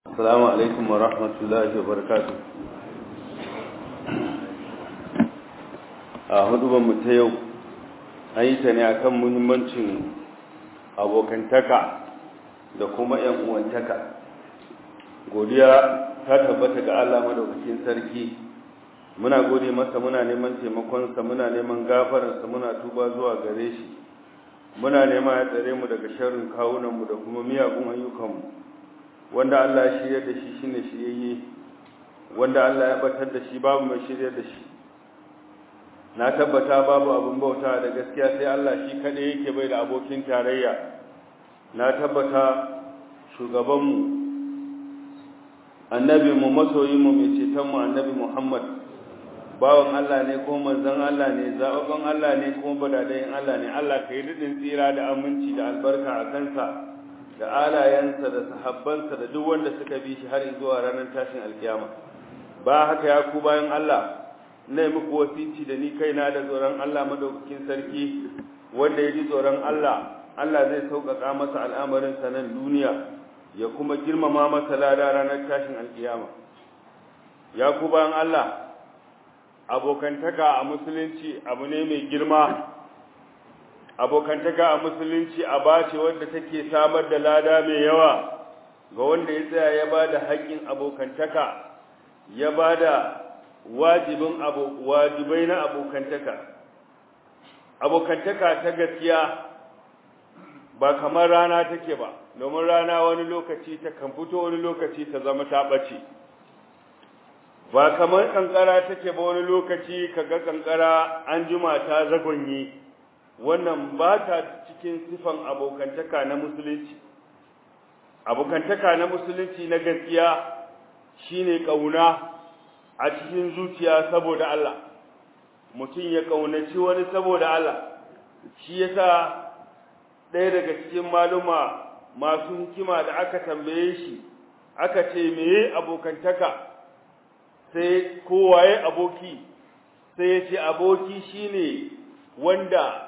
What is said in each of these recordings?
السلام عليكم ورحمة الله وبركاته a mu ta yau an yi ta ne akan muhimmancin abokantaka da kuma ‘yan uwantaka godiya ta tabbata ga Allah madaukakin sarki muna gode masa muna neman taimakonsa muna neman gafararsa muna tuba zuwa gare shi muna nema ya tsare mu daga sharrin kawunanmu da kuma miyagun ayyukanmu wanda Allah ya shirya da shi shine shiryayye wanda Allah ya batar da shi babu mai shirya da shi na tabbata babu abin bauta da gaskiya sai Allah shi kaɗai yake bai da abokin tarayya na tabbata shugabanmu annabinmu masoyinmu mai cetonmu annabi Muhammad bawan Allah ne ko manzon Allah ne zababban Allah ne ko badadayin Allah ne Allah ka yi dudin tsira da aminci da albarka a kansa da alayensa da sahabbansa da duk wanda suka bi shi har zuwa ranar tashin alkiyama ba haka ya ku bayan Allah na muku wasici da ni kaina da tsoron Allah madaukakin sarki wanda ya ji tsoron Allah Allah zai sauƙaƙa masa al'amarin sa nan duniya ya kuma girmama masa lada ranar tashin alkiyama ya ku bayan Allah abokantaka a musulunci abu ne mai girma abokantaka a musulunci a bace wanda take samar da lada mai yawa ga wanda ya tsaya ya bada haƙƙin abokantaka ya bada wajibin abu wajibai na abokantaka abokantaka ta gaskiya ba kamar rana take ba domin rana wani lokaci ta kan fito wani lokaci ta zama ta ɓace ba kamar kankara take ba wani lokaci kaga kankara an juma ta zagonye wannan ba ta cikin sifan abokantaka na musulunci abokantaka na musulunci na gaskiya shine kauna a cikin zuciya saboda Allah mutum ya kaunaci wani saboda Allah shi yasa ɗaya daga cikin maluma masu hikima da aka tambaye shi aka ce meye abokantaka sai kowaye aboki sai ya ce aboki shine wanda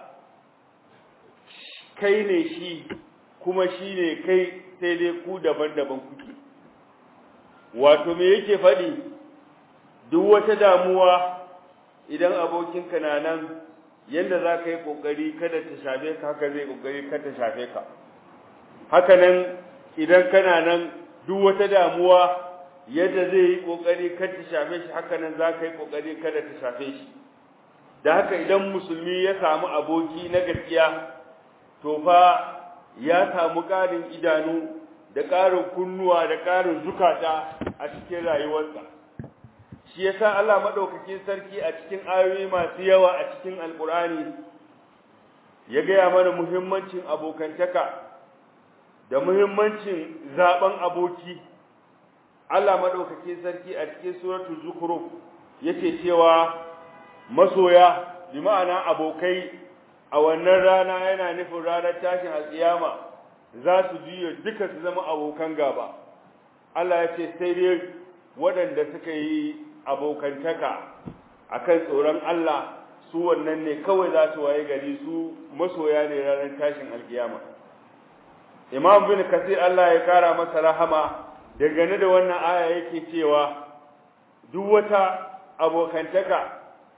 kai ne shi kuma shi ne kai sai dai ku daban-daban kuke wato me yake faɗi duk wata damuwa idan abokinka na nan yadda za ka yi ƙoƙari kada ta shafe ka haka zai ƙoƙari kada ta shafe ka haka nan idan kana nan duk wata damuwa yadda zai yi ƙoƙari kada ta shafe shi haka nan za ka yi ƙoƙari kada ta shafe shi da haka idan musulmi ya samu aboki na gaskiya to fa ya samu ƙarin idanu da ƙarin kunnuwa da ƙarin zukata a cikin rayuwarsa shi yasa Allah madaukakin sarki a cikin ayoyi masu yawa a cikin alkur'ani ya gaya mana muhimmancin abokantaka da muhimmancin zaben aboki Allah madaukakin sarki a cikin suratul zukhruf yace cewa masoya bi ma'ana abokai a wannan rana yana nufin ranar tashin alkiyama za su juya duka su zama abokan gaba Allah ya ce sai dai waɗanda suka yi abokantaka akan tsoron Allah su wannan ne kawai za su waye gari su masoya ne ranar tashin alkiyama Imam bin Kasir Allah ya kara masa rahama dangane da wannan aya yake cewa duk wata abokantaka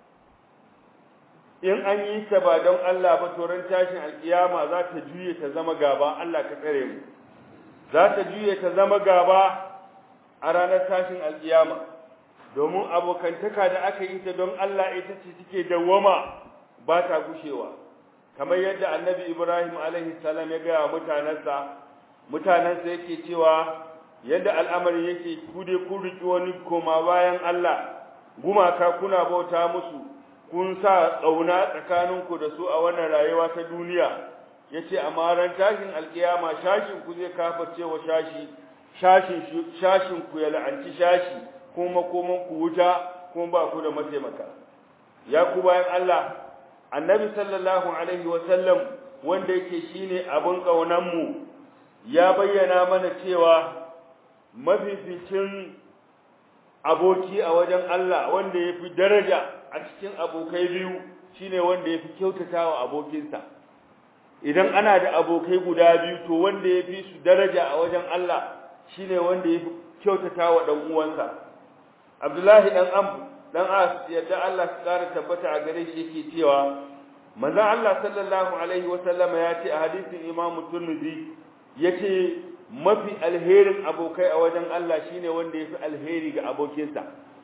in an yi ta ba don Allah ba toron tashin alkiyama za ta juye ta zama gaba Allah ka tsare mu za ta juye ta zama gaba a ranar tashin alkiyama domin abokantaka da aka yi ta don Allah ita ce take dawwama ba ta gushewa kamar yadda annabi Ibrahim alaihi salam ya gaya mutanansa mutanansa yake cewa yadda al'amari yake kude kun riki wani koma bayan Allah gumaka kuna bauta musu kun sa tsauna tsakaninku da su a wannan rayuwa ta duniya yace amma ran tashin alkiyama shashin ku zai kafarce wa shashi shashin shashin ku ya la'anci shashi kuma koman ku wuta kuma ba ku da mataimaka ya ku bayan Allah annabi sallallahu alaihi wa sallam wanda yake shine abin kaunan mu ya bayyana mana cewa mafificin aboki a wajen Allah wanda yafi daraja a cikin abokai biyu shine wanda yafi kyautatawa abokinsa idan ana da abokai guda biyu to wanda yafi su daraja a wajen Allah shine wanda ya kyautata wa dan uwansa Abdullahi dan Amr dan As yadda Allah ya kara tabbata a gare shi yake cewa manzo Allah sallallahu alaihi wa sallama ya ce a hadisin Imam Tirmidhi yace mafi alherin abokai a wajen Allah shine wanda yafi alheri ga abokinsa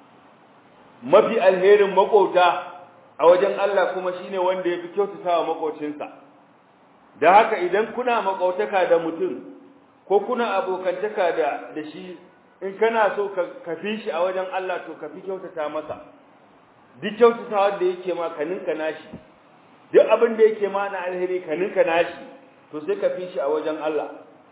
mafi alherin makota a wajen Allah kuma shine wanda yafi kyautatawa makocinsa da haka idan kuna makautaka da mutum ko kuna abokantaka da da shi in kana so ka kafi shi a wajen Allah to kafi kyautata masa duk kyautatawa da yake ma ka ninka nashi duk abin da yake ma na alheri ka ninka nashi to sai ka fi shi a wajen Allah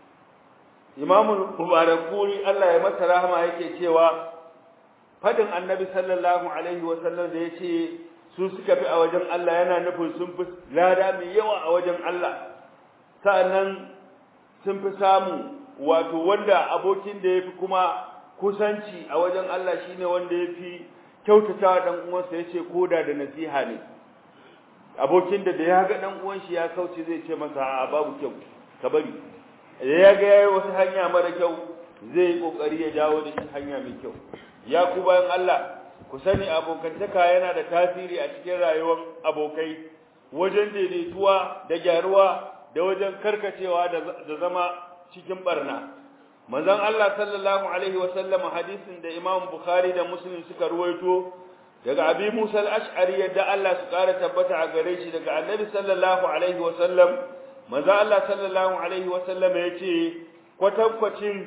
Imam Mubarakuri Allah ya masa rahama yake cewa fadin Annabi sallallahu alaihi wa sallam da yace su suka fi a wajen Allah yana nufin sun fi lada mai yawa a wajen Allah sa'annan sun fi samu wato wanda abokin da yafi kuma kusanci a wajen Allah shine wanda yafi kyautata dan uwansa yace koda da nasiha ne abokin da da ya ga dan uwan shi ya kauce zai ce masa a babu kyau ka bari ya ga yayi wasu hanya mara kyau zai yi kokari ya dawo da shi hanya mai kyau ya ku bayan Allah ku sani abokantaka yana da tasiri a cikin rayuwar abokai wajen daidaituwa da gyaruwa da wajen karkacewa da zama cikin barna manzon Allah sallallahu alaihi wasallam hadisin da Imam Bukhari da Muslim suka ruwaito daga Abi Musa al-Ash'ari yadda Allah su ƙara tabbata a gare shi daga Annabi sallallahu alaihi wasallam manzon Allah sallallahu alaihi wasallam yace kwatankwacin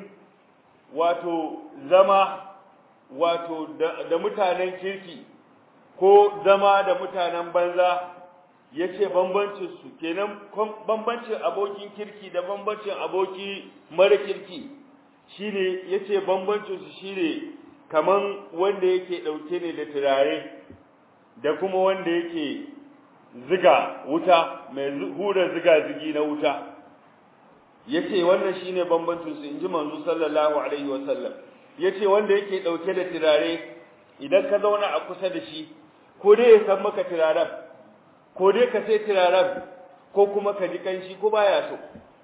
wato zama wato da mutanen kirki ko zama da mutanen banza yace bambancin su kenan bambancin abokin kirki da bambancin aboki mara kirki shine yace bambancin su shine kaman wanda yake dauke ne da turare da kuma wanda yake ziga wuta mai hura ziga zigi na wuta yace wannan shine bambancin su inji manzo sallallahu alaihi wasallam yace wanda yake dauke da turare idan ka zauna a kusa da shi ko dai ya san maka turaren ko dai ka sai turaren ko kuma ka ji kanshi ko baya so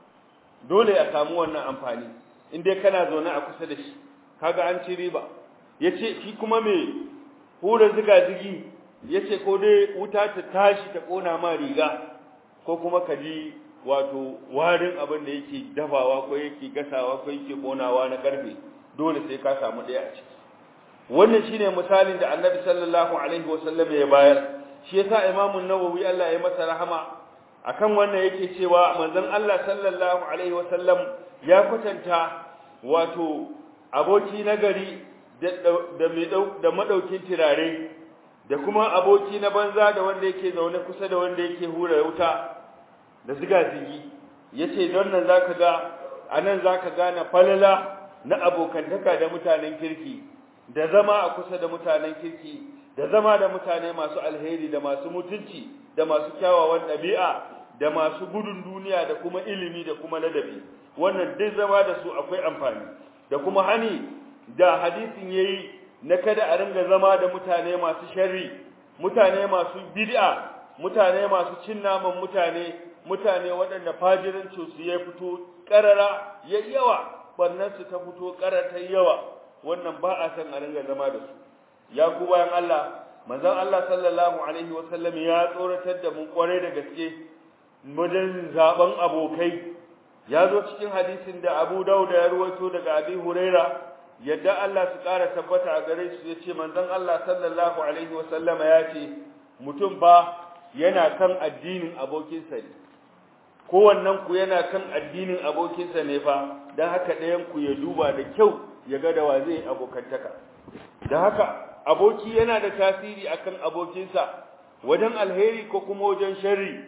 dole a samu wannan amfani in dai kana zaune a kusa da shi kaga an ci riba yace shi kuma me hura ziga zigi yace ko dai wuta ta tashi ta kona ma riga ko kuma ka ji wato warin abin da yake dafawa ko yake gasawa ko yake konawa na karfe dole sai ka samu ɗaya a ciki wannan shine misalin da Annabi sallallahu alaihi wasallam ya bayar shi yasa Imam an-Nawawi Allah ya masa rahama akan wannan yake cewa manzon Allah sallallahu alaihi wasallam ya kwatanta wato aboki nagari da da mai da madaukin tirare da kuma aboki na banza da wanda yake zaune kusa da wanda yake hura wuta da ziga zigi yace don nan zaka ga anan zaka gane falala na abokantaka da mutanen kirki da zama a kusa da mutanen kirki da zama da mutane masu alheri da masu mutunci da masu kyawawan ɗabi'a da masu gudun duniya da kuma ilimi da kuma ladabi wannan duk zama da su akwai amfani da kuma hani da hadisin yayi na kada a ringa zama da mutane masu sharri mutane masu bid'a mutane masu cin naman mutane mutane waɗanda fajirin su ya fito ƙarara ya yawa barnar su ta fito ƙarar ta yawa wannan ba a san a ringa zama da su ya ku bayan Allah manzon Allah sallallahu alaihi wa sallam ya tsoratar da mu kware da gaske wajen zaben abokai ya zo cikin hadisin da Abu Dawud ya ruwaito daga Abi Huraira yadda Allah su ƙara tabbata a gare shi yace manzon Allah sallallahu alaihi wa sallama ya ce mutum ba yana kan addinin abokinsa ne kowannen ku yana kan addinin abokinsa ne fa dan haka ɗayan ku ya duba da kyau ya ga da wa zai abokantaka da haka aboki yana da tasiri akan abokinsa wajen alheri ko kuma wajen sharri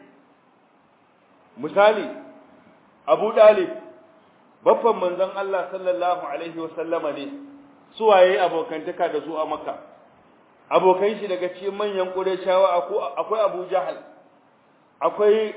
misali Abu Dalib baffan manzon Allah sallallahu alaihi wasallama ne suwaye abokantaka da su a Makka abokan shi daga cikin manyan Qurayshawa akwai Abu Jahal akwai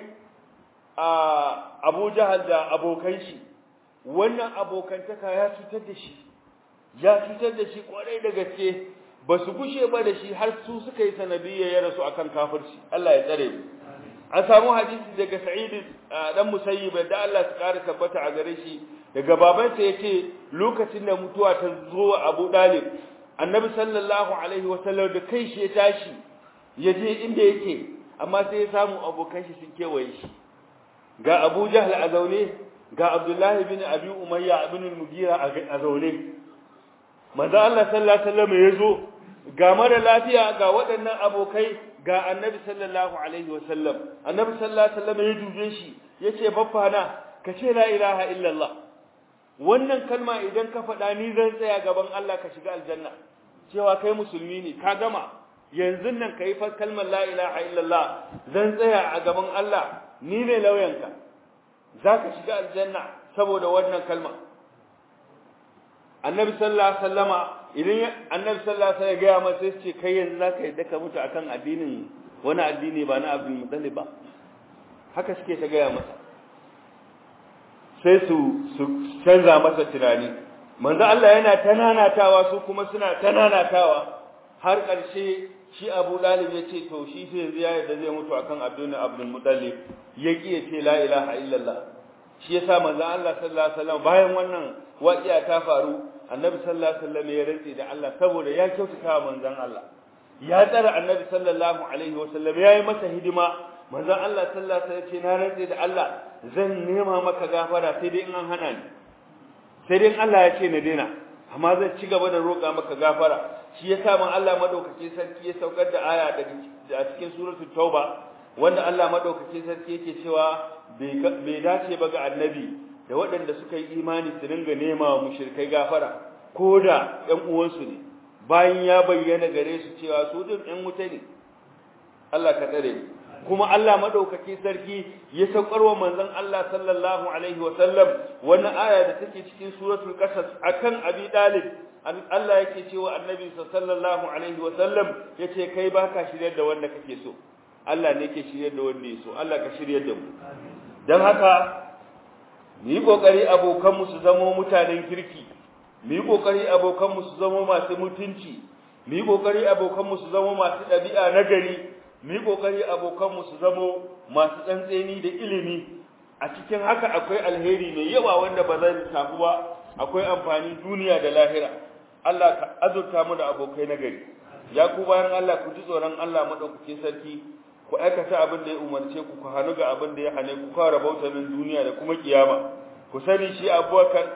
Abu Jahal da abokan shi wannan abokantaka ya cutar da shi ya cutar da shi kwarai da gaske ba su gushe ba da shi har su suka yi sanadiyya ya rasu akan kafirci Allah ya tsare mu an samu hadisi daga Sa'id dan Musayyib da Allah ya kare tabbata a gare shi daga babansa yace lokacin da mutuwa ta zo wa Abu Dalib annabi sallallahu alaihi wasallam da kai shi ya tashi ya je inda yake amma sai ya samu abokan shi sun kewaye shi ga Abu Jahl a zaune ga Abdullahi bin Abi Umayya ibn al-Mughira a zaune manzo Allah sallallahu alaihi wasallam ya zo ga mara lafiya ga waɗannan abokai ga annabi sallallahu alaihi wasallam annabi sallallahu alaihi wasallam ya dube shi yace baffana ka ce la ilaha illallah wannan kalma idan ka faɗa ni zan tsaya gaban Allah ka shiga aljanna cewa kai musulmi ne ka gama yanzu nan kai fa kalmar la ilaha illallah zan tsaya a gaban Allah ni ne lauyanka zaka shiga aljanna saboda wannan kalma annabi sallallahu alaihi wasallama idan annabi sallallahu alaihi wasallam ya ga masa sai ce kai yanzu zaka yadda ka mutu akan addinin wani addini ba na abin mutallib ba haka suke ta gaya masa sai su su canza masa tunani manzo Allah yana tananatawa su kuma suna tananatawa har ƙarshe shi Abu Dalib ya ce to shi sai yanzu ya yarda zai mutu akan Abdul Abdul Muttalib ya ki ya ce la ilaha illallah shi yasa manzo Allah sallallahu alaihi wasallam bayan wannan waƙiya ta faru annabi sallallahu alaihi wasallam ya rantsi da Allah saboda ya kyautata wa manzon Allah ya tsara annabi sallallahu alaihi wasallam yayi masa hidima manzon Allah sallallahu alaihi wasallam ce na rantsi da Allah zan nema maka gafara sai dai in an hana ni sai dai in Allah ya ce na daina amma zan ci gaba da roƙa maka gafara shi yasa man Allah madaukake sarki ya saukar da aya daga cikin suratul tauba wanda Allah madaukake sarki yake cewa bai dace ba ga annabi da waɗanda suka yi imani su dinga nema wa mushrikai gafara ko da ƴan uwansu ne bayan ya bayyana gare su cewa su din ƴan wuta ne Allah ka tsare mu kuma Allah madaukake sarki ya saukar wa manzon Allah sallallahu alaihi wa sallam wannan aya da take cikin suratul qasas akan Abi Dalib Allah yake cewa annabi sallallahu alaihi wa sallam yace kai baka shiryar da wanda kake so Allah ne yake shiryar da wanda ya so Allah ka shiryar da mu dan haka mu yi kokari abokan mu su zama mutanen kirki mu yi kokari abokan mu su zama masu mutunci mu yi kokari abokan mu su zama masu ɗabi'a nagari mu yi kokari abokan mu su zama masu tsantseni da ilimi a cikin haka akwai alheri mai yawa wanda ba zai tafi ba akwai amfani duniya da lahira Allah ka azurta mu da abokai nagari ya ku bayan Allah ku ji tsoron Allah madaukakin sarki ku aikata abin da ya umarce ku ku hannu ga abin da ya hane ku kawo rabauta min duniya da kuma kiyama ku sani shi abubakar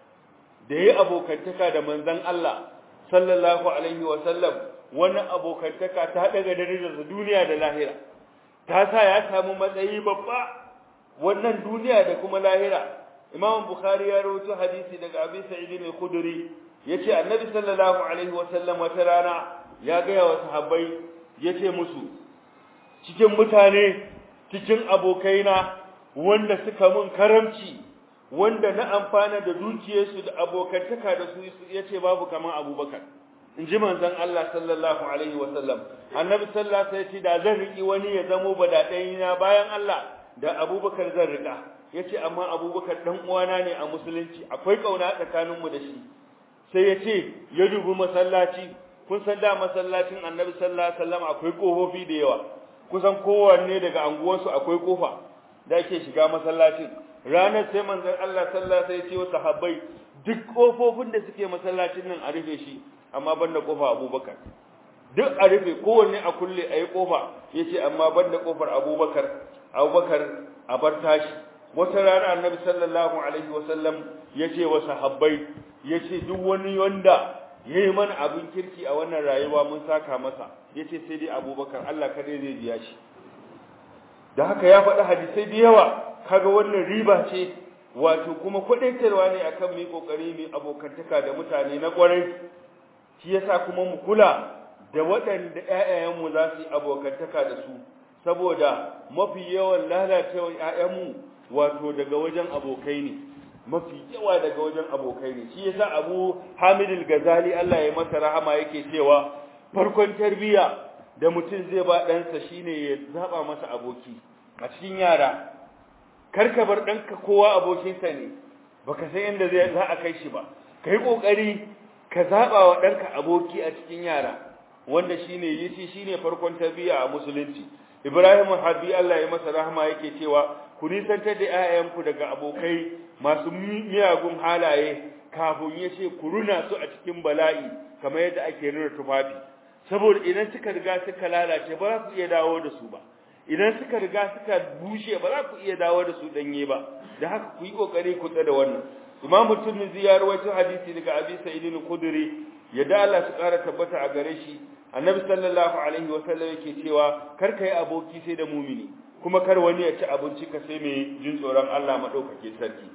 da ya abokantaka da manzon Allah sallallahu alaihi wa sallam wani abokantaka ta daga darajar duniya da lahira ta sa ya samu matsayi babba wannan duniya da kuma lahira Imam Bukhari ya rawaito hadisi daga Abi Sa'id al-Khudri yace Annabi sallallahu alaihi wa sallam wata rana ya ga wa sahabbai yace musu cikin mutane cikin abokaina wanda suka mun karamci wanda na amfana da dukiyarsu da abokantaka da su yace babu kaman Abubakar inji manzon Allah sallallahu alaihi wasallam annabi sallallahu alaihi wasallam da zan riki wani ya zamo badadaina bayan Allah da Abubakar zan rika yace amma Abubakar dan uwana ne a musulunci akwai kauna tsakanin mu da shi sai yace ya dubi masallaci kun san da masallacin annabi sallallahu alaihi wasallam akwai kofofi da yawa kusan kowanne daga anguwarsu akwai kofa da ake shiga masallacin ranar sai manzon Allah sallallahu alaihi wasallam ya ce wa sahabbai duk kofofin da suke masallacin nan a rufe shi amma banda kofa Abubakar duk a rufe kowanne a kulle ayi kofa yace amma banda kofar Abubakar Abubakar a bar tashi wata rana Annabi sallallahu alaihi wasallam yace wa sahabbai yace duk wani wanda yayi mana abin kirki a wannan rayuwa mun saka masa yace sai dai Abubakar Allah kadai zai biya shi da haka ya faɗi hadisai da yawa kaga wannan riba ce wato kuma kwadaitarwa ne akan mu yi kokari mu abokantaka da mutane na kwarai shi yasa kuma mu kula da waɗanda ƴaƴayenmu za su yi abokantaka da su saboda mafi yawan lalacewar ƴaƴanmu wato daga wajen abokai ne mafi yawa daga wajen abokai ne shi yasa Abu Hamid al-Ghazali Allah ya masa rahama yake cewa farkon tarbiyya da mutum zai ba ɗansa shine ya zaba masa aboki a cikin yara karka bar ɗanka kowa abokinsa ne baka san inda zai za a kai shi ba kai kokari ka zaba wa ɗanka aboki a cikin yara wanda shine yace shine farkon tarbiyya a musulunci Ibrahim Habbi Allah ya masa rahama yake cewa ku ku nisantar da 'ya'yanku daga abokai masu miyagun halaye kafin ya ce ku runa su a cikin bala'i kamar yadda ake rura tufafi saboda idan suka riga suka lalace ba za ku iya dawo da su ba idan suka riga suka bushe ba za ku iya dawo da su danye ba da haka ku yi kokari ku tsada wannan imam tirmidhi ya rawaito hadisi daga abi sa'id al-khudri yadda Allah su kara tabbata a gare shi annabi sallallahu alaihi wa sallam yake cewa kar ka yi aboki sai da mumini kuma kar wani ya ci abinci ka sai mai jin tsoron Allah madaukake sarki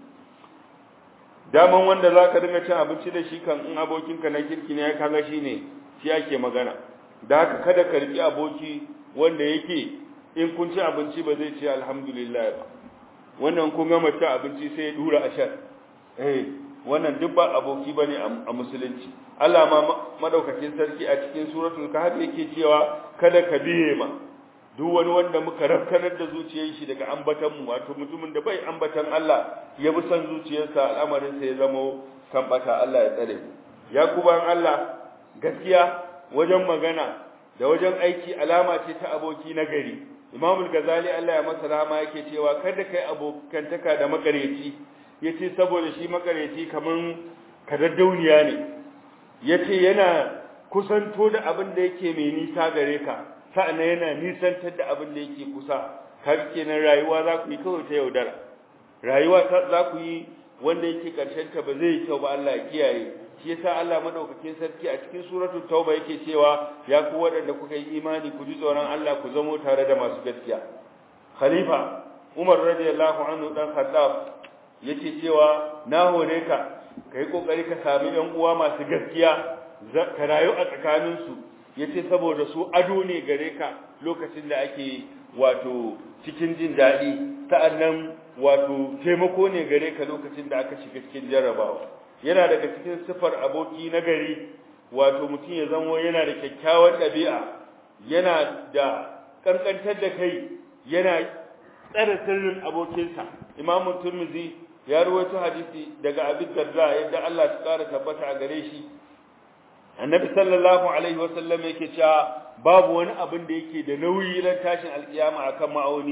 daman wanda zaka dinga cin abinci da shi kan in abokinka na kirki ne ya kaga shi ne shi ake magana da haka kada ka riƙi aboki wanda yake in kun ci abinci ba zai ce alhamdulillah ba wannan kun gama ci abinci sai ya dura ashar eh wannan duk ba aboki bane a musulunci Allah ma madaukakin sarki a cikin suratul kahf yake cewa kada ka biye ma duk wani wanda muka rafkanar da zuciyar shi daga ambatan mu wato mutumin da bai ambatan Allah ya bi son zuciyarsa al'amarin sa ya zama kan bata Allah ya tsare ya kuban Allah gaskiya wajen magana da wajen aiki alama ce ta aboki na gari Imam Ghazali Allah ya masa rahama yake cewa kada kai abokantaka da makareci yace saboda shi makareci kaman kadaddauniya ne yace yana kusanto da abin da yake mai nisa gare ka sa'annan yana nisantar da abin da yake kusa har kenan rayuwa za ku yi kawai ta yaudara rayuwa za ku yi wanda yake karshen ta ba zai yi kyau ba Allah ya kiyaye shi yasa Allah madaukakin sarki a cikin suratul tauba yake cewa ya ku waɗanda kuka yi imani ku ji tsoron Allah ku zamo tare da masu gaskiya khalifa Umar radiyallahu anhu dan Khattab yace cewa na hore ka kai kokari ka sami ɗan uwa masu gaskiya ka rayu a tsakanin su yace saboda su ado ne gare ka lokacin da ake wato cikin jin daɗi sa'annan wato taimako ne gare ka lokacin da aka shiga cikin jarrabawa yana daga cikin sifar aboki na gari wato mutum ya zamo yana da kyakkyawar ɗabi'a yana da ƙanƙantar da kai yana tsare sirrin abokinsa imamu turmizi ya rawaito hadisi daga abin darda yadda Allah ya ƙara tabbata a gare shi annabi sallallahu alaihi wasallam yake cewa babu wani abin da yake da nauyi ran tashin alkiyama akan ma'auni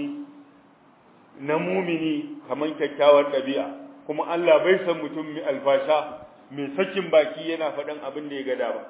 na mumini kamar kyakkyawar ɗabi'a kuma Allah bai san mutum mai alfasha mai sakin baki yana faɗin abin da ya gada ba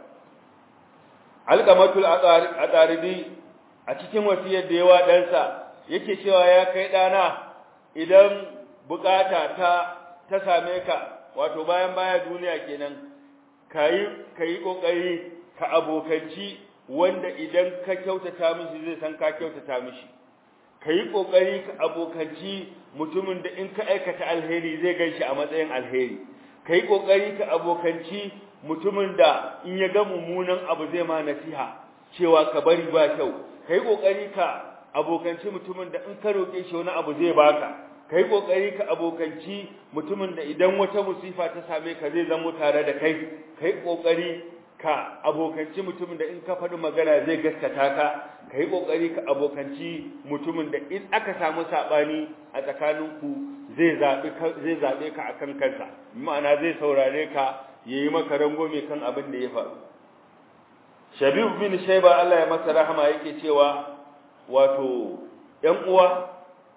alqamatul adaridi a cikin wasiyar da yawa ɗansa yake cewa ya kai ɗana idan bukata ta ta same ka wato bayan baya duniya kenan kayi kayi kokari ka abokanci wanda idan ka kyautata mishi zai san ka kyautata mishi kayi kokari ka abokanci mutumin da in ka aikata alheri zai ganshi a matsayin alheri kai kokari ka abokanci mutumin da in ya ga mummunan abu zai ma nasiha cewa ka bari ba kyau kai kokari ka abokanci mutumin da in ka roke shi wani abu zai baka kai kokari ka abokanci mutumin da idan wata musifa ta same ka zai zamo tare da kai kai kokari ka abokanci mutumin da in ka faɗi magana zai gaskata ka ka yi ƙoƙari ka abokanci mutumin da in aka samu saɓani a tsakaninku zai zaɓe ka a kan kansa ma'ana zai saurare ka ya yi maka rangwame kan abin da ya faru shabibu bin shaiba Allah ya masa rahama yake cewa wato ‘yan uwa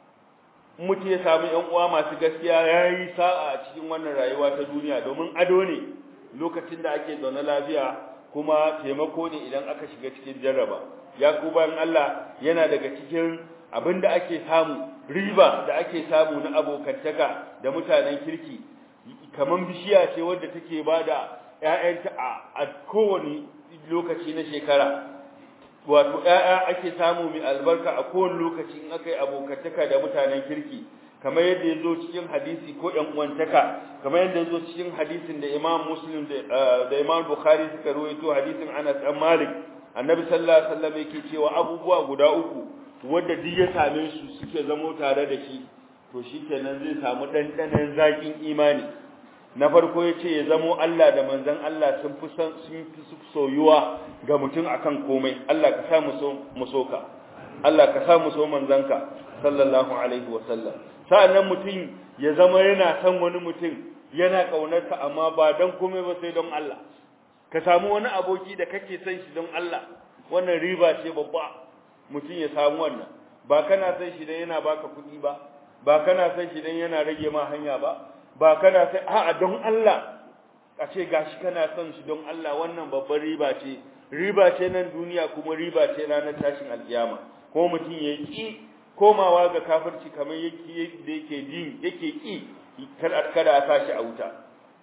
mutu ya samu ‘yan uwa masu gaskiya ya yi sa'a a cikin wannan rayuwa ta duniya domin ado ne lokacin da ake zaune lafiya kuma taimako ne idan aka shiga cikin jarraba ya ku bayan Allah yana daga cikin abin da ake samu riba da ake samu na abokantaka da mutanen kirki kaman bishiya ce wadda take bada ƴaƴanta a kowane lokaci na shekara wato ƴaƴa ake samu mai albarka a kowane lokaci in aka yi abokantaka da mutanen kirki kamar yadda ya zo cikin hadisi ko ƴan uwantaka kamar yadda ya zo cikin hadisin da Imam Muslim da Imam Bukhari suka rawaito hadisin Anas bin Malik Annabi sallallahu alaihi wasallam yake cewa abubuwa guda uku wanda duk ya same su suke zamo tare da shi to shikenan zai samu dandanan zakin imani na farko yace ya zamo Allah da manzon Allah sun fi sun fi soyuwa ga mutum akan komai Allah ka sa mu so mu soka Allah ka sa mu so manzanka sallallahu alaihi wasallam sa'annan mutum ya zama yana son wani mutum yana ƙaunarsa amma ba don komai ba sai don Allah ka samu wani aboki da kake son shi don Allah wannan riba ce babba mutum ya samu wannan ba kana son shi da yana baka kuɗi ba ba kana son shi dan yana rage ma hanya ba ba kana son a'a don Allah a ce gashi kana son shi don Allah wannan babbar riba ce riba ce nan duniya kuma riba ce ranar tashin alkiyama ko mutum ya ki komawa ga kafirci kamar yake da yake jin yake ki kada a sashi a wuta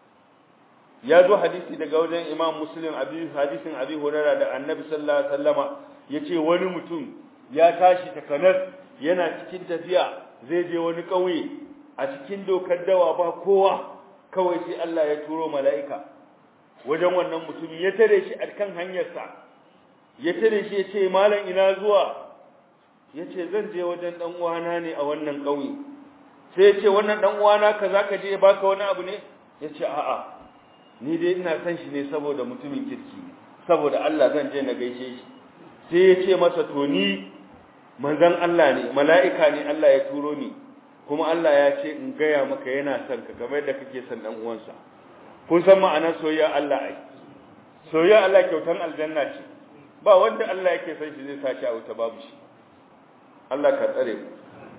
ya zo hadisi daga wajen Imam Muslim abi hadisin Abi Hurairah da Annabi sallallahu alaihi wasallama yace wani mutum ya tashi takanas yana cikin tafiya zai je wani kauye a cikin dokar dawa ba kowa kawai sai Allah ya turo mala'ika wajen wannan mutum ya tare shi a kan hanyarsa ya tare shi ya ce malam ina zuwa ya ce zan je wajen dan uwana ne a wannan kauye sai ya ce wannan dan uwana ka zaka je ya baka wani abu ne ya ce a'a ni dai ina san shi ne saboda mutumin kirki saboda Allah zan je na gaishe shi sai ya ce masa to ni manzon Allah ne mala'ika ne Allah ya turo ni kuma Allah ya ce in gaya maka yana son ka kamar da kake son dan uwansa kun san ma'anar soyayya Allah ai soyayya Allah kyautan aljanna ce ba wanda Allah yake son shi zai sashi a wuta babu shi Allah ka tsare mu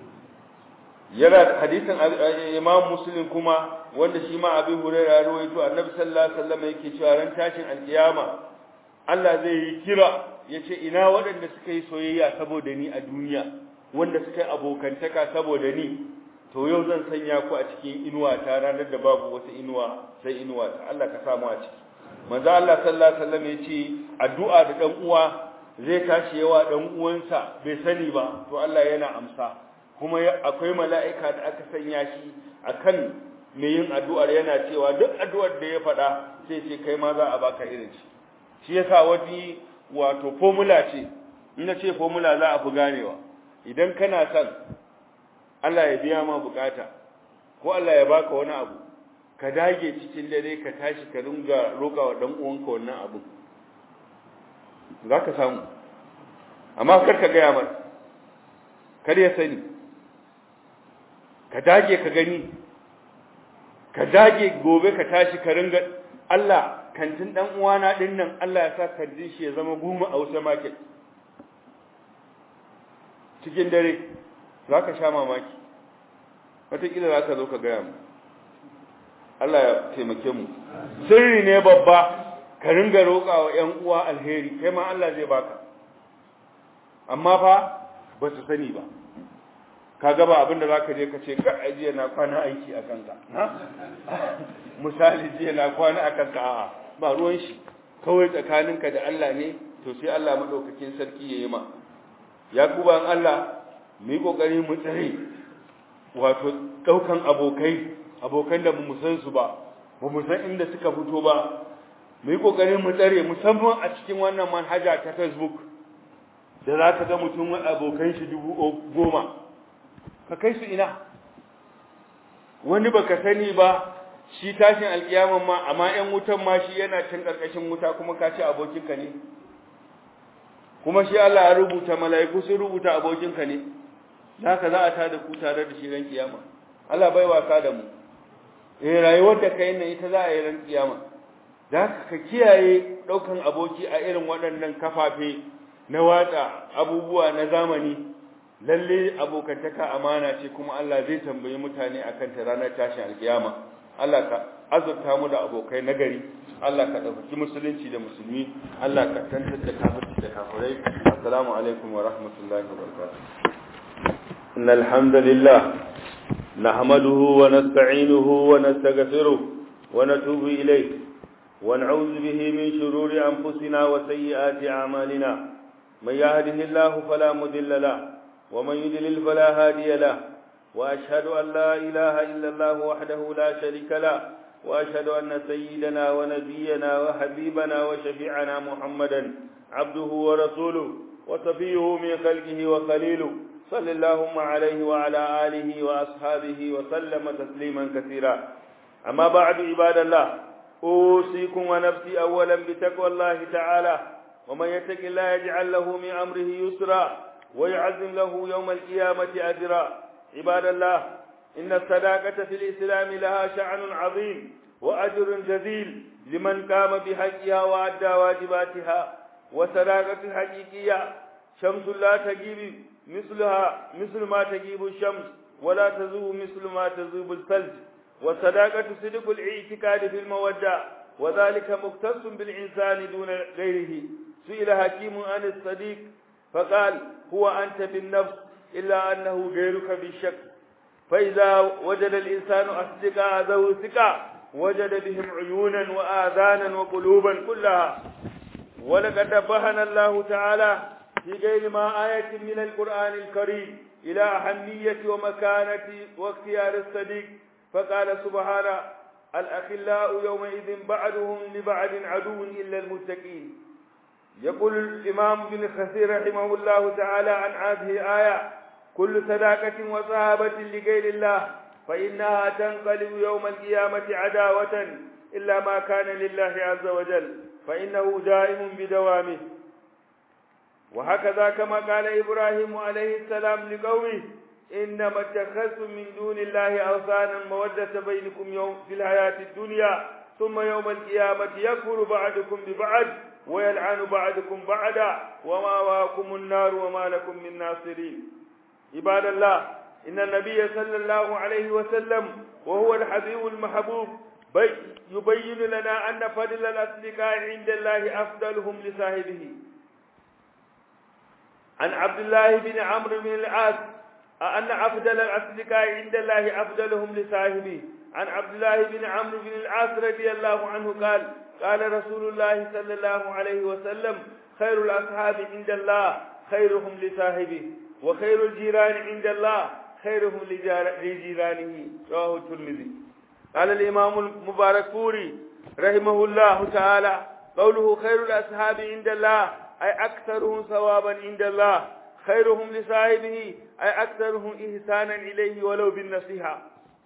yana hadisin Imam Muslim kuma wanda shi ma Abi Hurairah ya rawaito Annabi sallallahu alaihi wasallam yake cewa ran tashin alkiyama Allah zai yi kira yace ina waɗanda suka yi soyayya saboda ni a duniya wanda suka yi abokantaka saboda ni to yau zan sanya ku a cikin inuwa ta ranar da babu wata inuwa sai inuwa ta Allah ka samu a ciki manzo Allah sallallahu alaihi wasallam yace addu'a da dan uwa zai tashi yawa dan uwansa bai sani ba to Allah yana amsa kuma akwai mala'ika da aka sanya shi akan mai yin addu'ar yana cewa duk addu'ar da ya faɗa sai ce kai ma za a baka irin shi shi yasa wani wato formula ce in na ce formula za a fi ganewa idan kana son Allah ya biya ma bukata ko Allah ya baka wani abu ka dage cikin dare ka tashi ka ringa roƙa wa dan uwanka wannan abu zaka samu amma kar ka gaya mar kar ya sani ka dage ka gani ka dage gobe ka tashi ka ringa Allah kantin dan uwana din nan Allah ya sa kantin shi ya zama goma a wata market cikin dare za ka sha mamaki wataƙila za ka zo ka gaya mu Allah ya taimake mu sirri ne babba ka ringa roƙa wa ‘yan uwa alheri kai ma Allah zai baka amma fa ba su sani ba ka gaba abinda za ka je ka ce ka jiya na kwana aiki a kanka misali jiya na kwana a kanka a'a ba ruwan shi kawai tsakaninka da Allah ne to sai Allah maɗaukakin sarki ya yi ma ya kuban Allah mu yi ƙoƙari mu tsare wato ɗaukan abokai abokan da mu san su ba ba mu san inda suka fito ba mu yi ƙoƙari mu tsare musamman a cikin wannan manhaja ta facebook da za ka ga mutum abokan shi dubu goma ka kai su ina wani baka sani ba shi tashin alkiyaman ma amma ƴan wutan ma shi yana cin ƙarƙashin wuta kuma ka ce abokinka ne kuma shi Allah ya rubuta mala'iku sun rubuta abokinka ne haka za a tada ku tare da shi ran kiyama Allah bai wasa da mu eh rayuwar da kai nan ita za a yi ran kiyama da ka kiyaye daukan aboki a irin waɗannan kafafe na watsa abubuwa na zamani lalle abokantaka amana ce kuma Allah zai tambayi mutane akan ta ranar tashin alkiyama Allah ka azurta mu da abokai nagari Allah ka ɗaukaki musulunci da musulmi Allah ka tantar da kafirci da kafirai assalamu alaikum wa rahmatullahi wa barakatuh innal hamdalillah nahmaduhu wa nasta'inuhu wa nastaghfiruh wa natubu ilayh wa na'udhu bihi min shururi anfusina wa sayyiati a'malina man yahdihillahu fala mudilla lahu wa man yudlil fala hadiya lahu وأشهد أن لا إله إلا الله وحده لا شريك له وأشهد أن سيدنا ونبينا وحبيبنا وشفيعنا محمدا عبده ورسوله وصفيه من خلقه وخليله صلى اللهم عليه وعلى آله وأصحابه وسلم تسليما كثيرا أما بعد عباد الله أوصيكم ونفسي أولا بتقوى الله تعالى ومن يتق الله يجعل له من أمره يسرا ويعزم له يوم القيامة أجرا عباد الله إن الصداقة في الإسلام لها شأن عظيم وأجر جزيل لمن قام بحقها وأدى واجباتها وصداقة حقيقية شمس لا تجيب مثلها مثل ما تجيب الشمس ولا تذوب مثل ما تذوب الثلج والصداقة صدق الاعتقاد في المودة وذلك مختص بالإنسان دون غيره سئل حكيم عن الصديق فقال هو أنت بالنفس إلا أنه غيرك بالشك فإذا وجد الإنسان أصدقاء ذو ثقة وجد بهم عيونا وآذانا وقلوبا كلها ولقد نبهنا الله تعالى في غير ما آية من القرآن الكريم إلى أهمية ومكانة واختيار الصديق فقال سبحانه الأخلاء يومئذ بعضهم لبعض عدو إلا المتقين يقول الإمام بن كثير رحمه الله تعالى عن هذه الآية كل صداقة وصحابة لغير الله فإنها تنقلب يوم القيامة عداوة إلا ما كان لله عز وجل فإنه دائم بدوامه وهكذا كما قال إبراهيم عليه السلام لقومه إنما اتخذتم من دون الله أوثانا مودة بينكم يوم في الحياة الدنيا ثم يوم القيامة يكفر بعضكم ببعض ويلعن بعضكم بعضا وما واكم النار وما لكم من ناصرين عباد الله إن النبي صلى الله عليه وسلم وهو الحبيب المحبوب يبين لنا أن فضل الأصدقاء عند الله أفضلهم لصاحبه عن عبد الله بن عمرو بن العاص أن أفضل الأصدقاء عند الله أفضلهم لصاحبه عن عبد الله بن عمرو بن العاص رضي الله عنه قال قال رسول الله صلى الله عليه وسلم خير الأصحاب عند الله خيرهم لصاحبه وخير الجيران عند الله خيرهم لجيرانه رواه الترمذي قال الإمام المبارك فوري رحمه الله تعالى قوله خير الأصحاب عند الله أي أكثرهم ثوابا عند الله خيرهم لصاحبه أي أكثرهم إحسانا إليه ولو بالنصيحة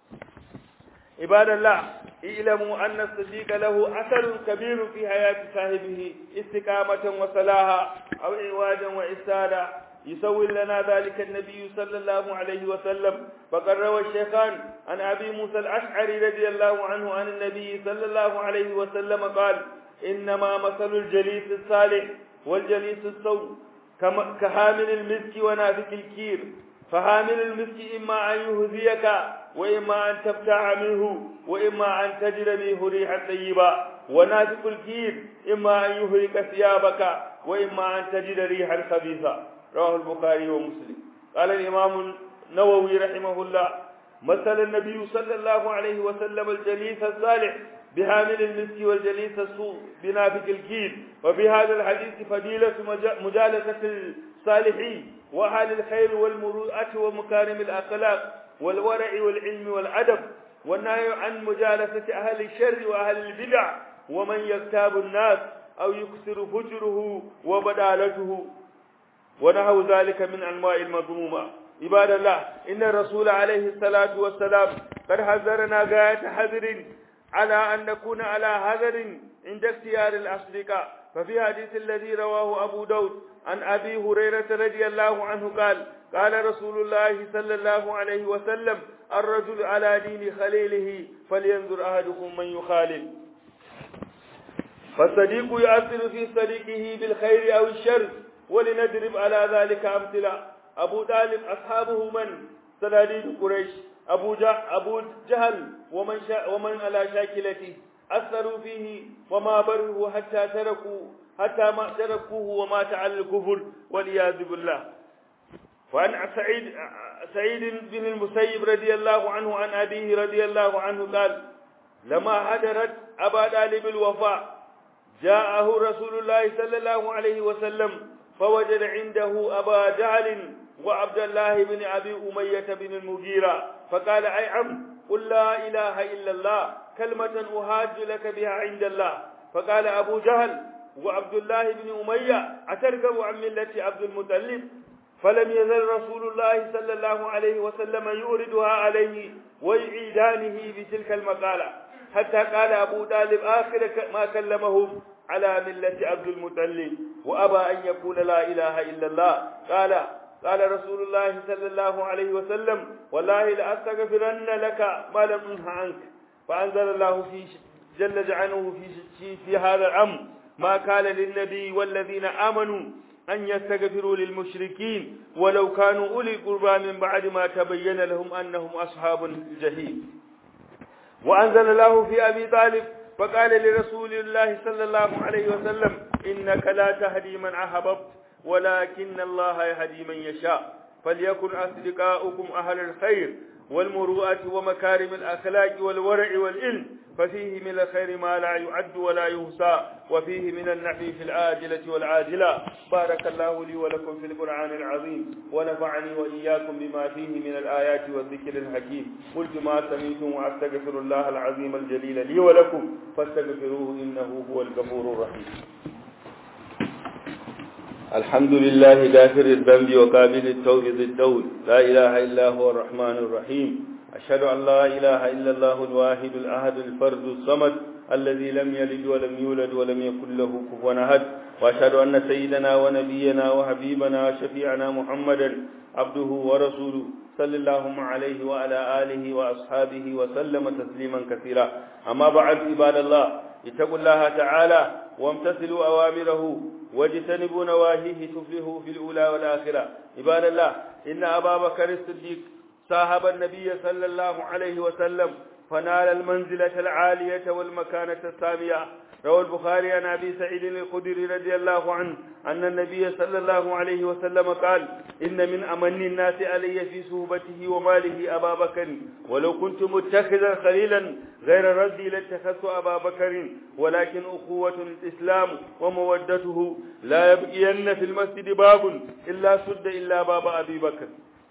عباد الله اعلموا أن الصديق له أثر كبير في حياة صاحبه استقامة وصلاحا أو عواجا وإسادا يسوي لنا ذلك النبي صلى الله عليه وسلم فقد روى الشيخان عن أبي موسى الأشعري رضي الله عنه عن النبي صلى الله عليه وسلم قال إنما مثل الجليس الصالح والجليس السوء كحامل المسك ونافك الكير فحامل المسك إما أن يهذيك وإما أن تبتاع منه وإما أن تجد منه ريحا طيبا ونافك الكير إما أن يهرق ثيابك وإما أن تجد ريحا خبيثا رواه البخاري ومسلم قال الإمام النووي رحمه الله مثل النبي صلى الله عليه وسلم الجليس الصالح بحامل المسك والجليس السوء بنافك الكيل وفي هذا الحديث فضيلة مجالسة الصالحين وأهل الخير والمروءة ومكارم الأخلاق والورع والعلم والأدب والنهي عن مجالسة أهل الشر وأهل البدع ومن يغتاب الناس أو يكسر فجره وبدالته ونحو ذلك من أنواع المذمومة عباد الله إن الرسول عليه الصلاة والسلام قد حذرنا غاية حذر على أن نكون على حذر عند اختيار الأصدقاء ففي حديث الذي رواه أبو داود عن أبي هريرة رضي الله عنه قال قال رسول الله صلى الله عليه وسلم الرجل على دين خليله فلينظر أحدكم من يخالل فالصديق يؤثر في صديقه بالخير أو الشر ولنضرب على ذلك أمثلة أبو طالب أصحابه من صناديد قريش أبو, أبو جهل ومن, شا ومن على شاكلته أثروا فيه وما بره حتى تركوا حتى ما تركوه ومات على الكفر والعياذ بالله وعن سعيد سعيد بن المسيب رضي الله عنه عن أبيه رضي الله عنه قال لما حضرت أبا طالب الوفاء جاءه رسول الله صلى الله عليه وسلم فوجد عنده أبا جهل وعبد الله بن أبي أمية بن المغيرة فقال أي عم قل لا إله إلا الله كلمة أهاج لك بها عند الله فقال أبو جهل وعبد الله بن أمية أتركب عن ملة عبد المطلب فلم يزل رسول الله صلى الله عليه وسلم يوردها عليه ويعيدانه بتلك المقالة حتى قال أبو طالب آخر ما كلمهم على ملة عبد المطلب وأبى أن يقول لا إله إلا الله قال قال رسول الله صلى الله عليه وسلم والله لأستغفرن لك ما لم أنه عنك فأنزل الله في جل جعله في, في, في هذا الأمر ما قال للنبي والذين آمنوا أن يستغفروا للمشركين ولو كانوا أولي قربى من بعد ما تبين لهم أنهم أصحاب الجحيم وأنزل الله في أبي طالب فقال لرسول الله صلى الله عليه وسلم إنك لا تهدي من أحببت ولكن الله يهدي من يشاء فليكن أصدقاؤكم أهل الخير والمروءة ومكارم الأخلاق والورع والعلم ففيه من الخير ما لا يعد ولا يحصى وفيه من النفع في العاجلة والعاجلة بارك الله لي ولكم في القرآن العظيم ونفعني وإياكم بما فيه من الآيات والذكر الحكيم قلت ما سمعتم وأستغفر الله العظيم الجليل لي ولكم فاستغفروه إنه هو الغفور الرحيم الحمد لله دافر الذنب وقابل التوب ذي الدول لا إله إلا هو الرحمن الرحيم أشهد أن لا إله إلا الله الواحد الأحد الفرد الصمد الذي لم يلد ولم يولد ولم يكن له كفوا أحد وأشهد أن سيدنا ونبينا وحبيبنا وشفيعنا محمدا عبده ورسوله صلى الله عليه وعلى آله وأصحابه وسلم تسليما كثيرا أما بعد عباد الله اتقوا الله تعالى وامتثلوا أوامره واجتنبوا نواهيه تفلحوا في الأولى والآخرة عباد الله إن أبا بكر الصديق صاحب النبي صلى الله عليه وسلم فنال المنزلة العالية والمكانة السامية روى البخاري عن أبي سعيد الخدري رضي الله عنه أن النبي صلى الله عليه وسلم قال إن من أمن الناس علي في صحبته وماله أبا بكر ولو كنت متخذا خليلا غير ردي لاتخذت أبا بكر ولكن أخوة الإسلام ومودته لا يبقين في المسجد باب إلا سد إلا باب أبي بكر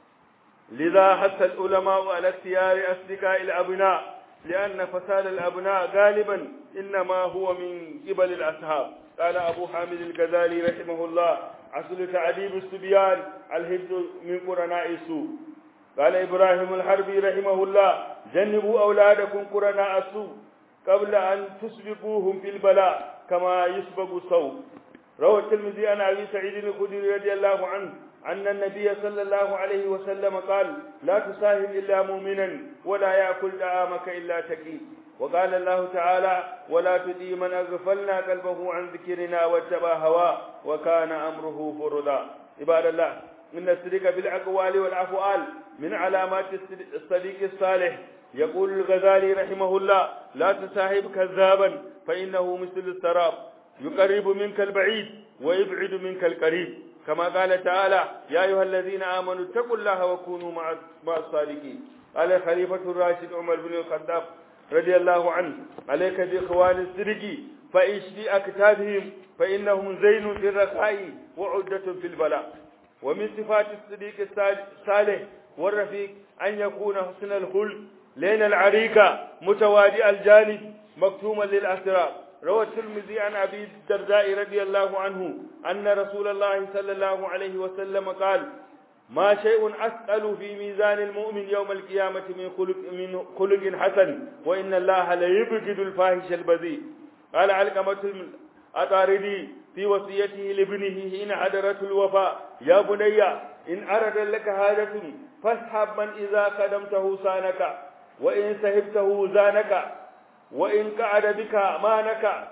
لذا حث العلماء على اختيار أصدقاء الأبناء لأن فساد الأبناء غالبا إنما هو من قبل الأصحاب قال أبو حامد الغزالي رحمه الله أصل تعذيب الصبيان الحفظ من قرناء السوء قال إبراهيم الحربي رحمه الله جنبوا أولادكم قرناء السوء قبل أن تسبقوهم في البلاء كما يسبق الصوت روى الترمذي عن أبي سعيد الخدري رضي الله عنه أن النبي صلى الله عليه وسلم قال لا تصاحب إلا مؤمنا ولا يأكل طعامك إلا تقي وقال الله تعالى ولا تدي من أغفلنا قلبه عن ذكرنا واتبع هواه وكان أمره فردا عباد الله إن الصدق بالأقوال والأفعال من علامات الصديق الصالح يقول الغزالي رحمه الله لا تصاحب كذابا فإنه مثل السراب يقرب منك البعيد ويبعد منك القريب كما قال تعالى يا أيها الذين آمنوا اتقوا الله وكونوا مع الصادقين قال الخليفة الراشد عمر بن الخطاب رضي الله عنه عليك بإخوان السرق فإيش في أكتابهم فإنهم زين في الرخاء وعدة في البلاء ومن صفات الصديق الصالح والرفيق أن يكون حسن الخلق لين العريكة متوادئ الجانب مكتوما للأسرار روى الترمذي عن أبي الدرداء رضي الله عنه أن رسول الله صلى الله عليه وسلم قال ما شيء أثقل في ميزان المؤمن يوم القيامة من خلق, من خلق حسن وإن الله ليبغض الفاحش البذيء قال علقمة الأطاردي في وصيته لابنه حين حضرت الوفاء يا بني إن أرد لك حاجة فاسحب من إذا قدمته سانك وإن سهبته زانك وإن قعد بك مانك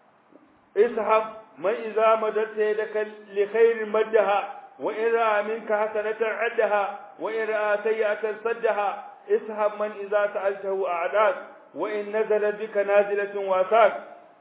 اسحب من إذا مددت يدك لخير مدها وإن رأى منك حسنة عدها وإن رأى سيئة صدها اسحب من إذا سألته أعداك وإن نزل بك نازلة واساك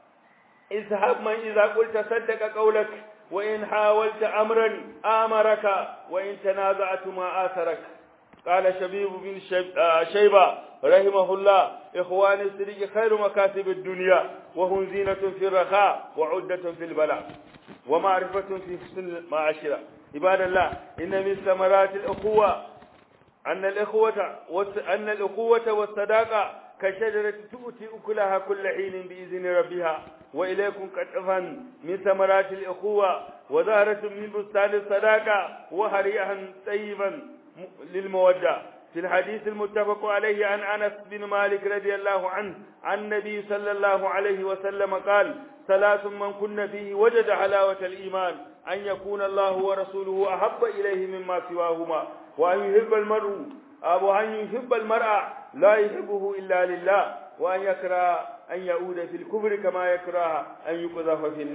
اسحب من إذا قلت صدق قولك وإن حاولت أمرا آمرك وإن تنازعت ما آثرك قال شبيب بن شيبة رحمه الله إخوان السرق خير مكاسب الدنيا وهم زينة في الرخاء وعدة في البلاء ومعرفة في حسن المعاشرة عباد الله إن من ثمرات الأخوة أن الأخوة أن الأخوة والصداقة كشجرة تؤتي أكلها كل حين بإذن ربها وإليكم قطفا من ثمرات الأخوة وزهرة من بستان الصداقة وهريئا طيبا للمودة في الحديث المتفق عليه عن أنس بن مالك رضي الله عنه عن النبي صلى الله عليه وسلم قال ثلاث من كن فيه وجد حلاوة الإيمان أن يكون الله ورسوله أحب إليه مما سواهما وأن يحب المرء أو أن يحب المرء لا يحبه إلا لله وأن يكره أن يعود في الكفر كما يكره أن يقذف في النار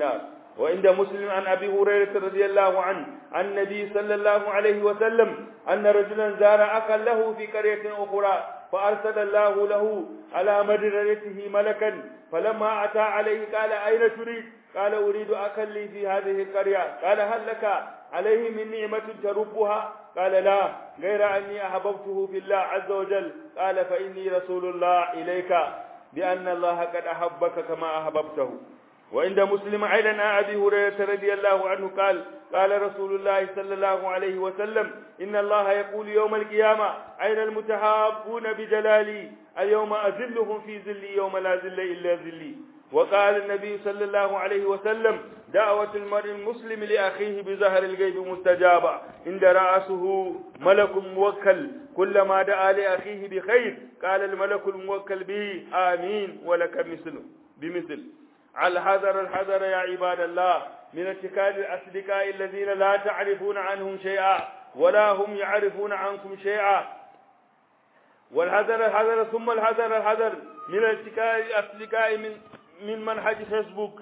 وعند مسلم عن أبي هريرة رضي الله عنه عن النبي صلى الله عليه وسلم أن رجلا زار أخا له في قرية أخرى فأرسل الله له على مدرسته ملكا فلما أتى عليه قال أين تريد قال أريد أخا لي في هذه القرية قال هل لك عليه من نعمة تربها قال لا غير أني أحببته في الله عز وجل قال فإني رسول الله إليك بأن الله قد أحبك كما أحببته وعند مسلم أيضا عن أبي هريرة رضي الله عنه قال قال رسول الله صلى الله عليه وسلم إن الله يقول يوم القيامة أين المتحابون بجلالي اليوم أذلهم في ذلي يوم لا ذل إلا ذلي وقال النبي صلى الله عليه وسلم دعوة المرء المسلم لأخيه بظهر الغيب مستجابة عند رأسه ملك موكل كلما دعا لأخيه بخير قال الملك الموكل به آمين ولك مثله بمثل الحذر الحذر يا عباد الله من اتكال الأصدقاء الذين لا تعرفون عنهم شيئا ولا هم يعرفون عنكم شيئا والحذر الحذر ثم الحذر الحذر من اتكال الأصدقاء من من منهج فيسبوك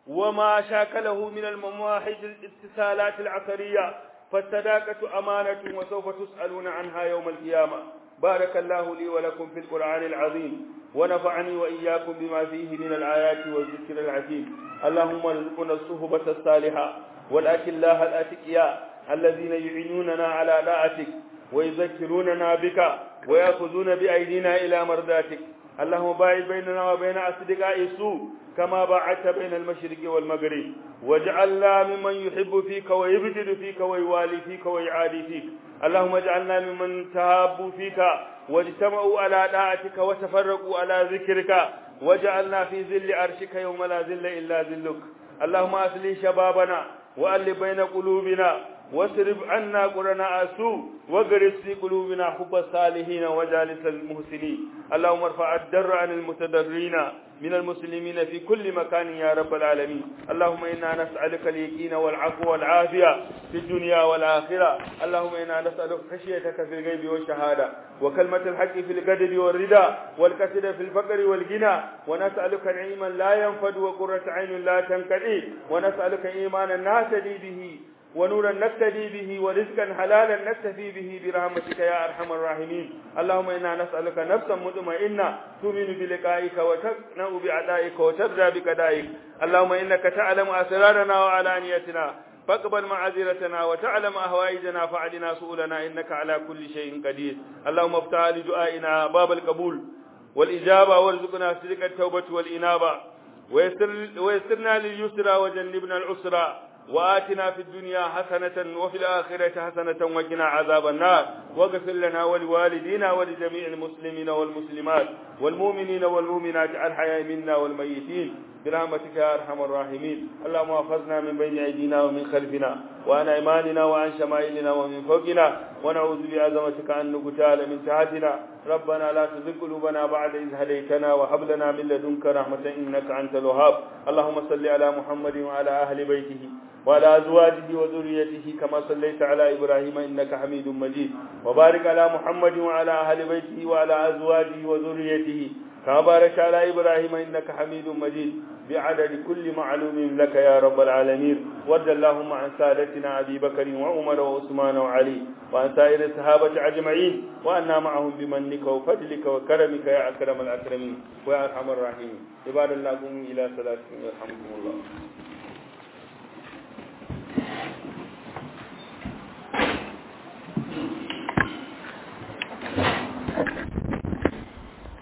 وما شاكله من المماحج الاتصالات العصرية فالصداقة أمانة وسوف تسألون عنها يوم القيامة بارك الله لي ولكم في القرآن العظيم ونفعني وإياكم بما فيه من الآيات والذكر الحكيم اللهم ارزقنا الصحبة الصالحة والأكلاء الأتقياء الذين يعينوننا على طاعتك ويذكروننا بك ويأخذون بأيدينا إلى مرضاتك اللهم باعد بيننا وبين أصدقاء السوء كما باعدت بين المشرق والمغرب واجعلنا ممن يحب فيك ويبجد فيك ويوالي فيك ويعادي فيك اللهم اجعلنا ممن تهابوا فيك واجتمعوا على طاعتك وتفرقوا على ذكرك واجعلنا في ذل عرشك يوم لا ذل إلا ذلك اللهم أصلي شبابنا وألف بين قلوبنا واصرف عنا قرناء السوء واغرس في قلوبنا حب الصالحين وجالس المحسنين اللهم ارفع الدر عن المتضررين من المسلمين في كل مكان يا رب العالمين اللهم إنا نسألك اليقين والعفو والعافية في الدنيا والآخرة اللهم إنا نسألك خشيتك في الغيب والشهادة وكلمة الحق في القدر والرضا والكسد في الفقر والغنى ونسألك نعيما لا ينفد وقرة عين لا تنقضي ونسألك إيمانا نهتدي به ونورا نقتدي به ورزقا حلالا نكتفي به برحمتك يا ارحم الراحمين اللهم انا نسالك نفسا مطمئنه تؤمن بلقائك وتقنع بعدائك وترضى بقضائك اللهم انك تعلم اسرارنا وعلانيتنا فاقبل معذرتنا وتعلم أهوائجنا فعلنا سؤلنا إنك على كل شيء قدير اللهم افتح لدعائنا باب القبول والإجابة وارزقنا صدق التوبة والإنابة ويسر ويسرنا لليسرى وجنبنا العسرى وآتنا في الدنيا حسنة وفي الآخرة حسنة وقنا عذاب النار واغفر لنا ولوالدينا ولجميع المسلمين والمسلمات والمؤمنين والمؤمنات الحياء منا والميتين برحمتك يا أرحم الراحمين اللهم احفظنا من بين أيدينا ومن خلفنا وعن أيماننا وعن شمائلنا ومن فوقنا ونعوذ بعظمتك أن نقتال من تحتنا ربنا لا تزغ قلوبنا بعد إذ هديتنا وهب لنا من لدنك رحمة إنك أنت الوهاب اللهم صل على محمد وعلى أهل بيته وعلى أزواجه وذريته كما صليت على إبراهيم إنك حميد مجيد وبارك على محمد وعلى أهل بيته وعلى أزواجه وذريته كما بارك على إبراهيم إنك حميد مجيد بعدد كل معلوم لك يا رب العالمين وارض اللهم عن سادتنا أبي بكر وعمر وعثمان وعلي وعن سائر الصحابة أجمعين وأنا معهم بمنك وفضلك وكرمك يا أكرم الأكرمين ويا أرحم الراحمين عباد الله قوموا إلى صلاتكم يرحمكم الله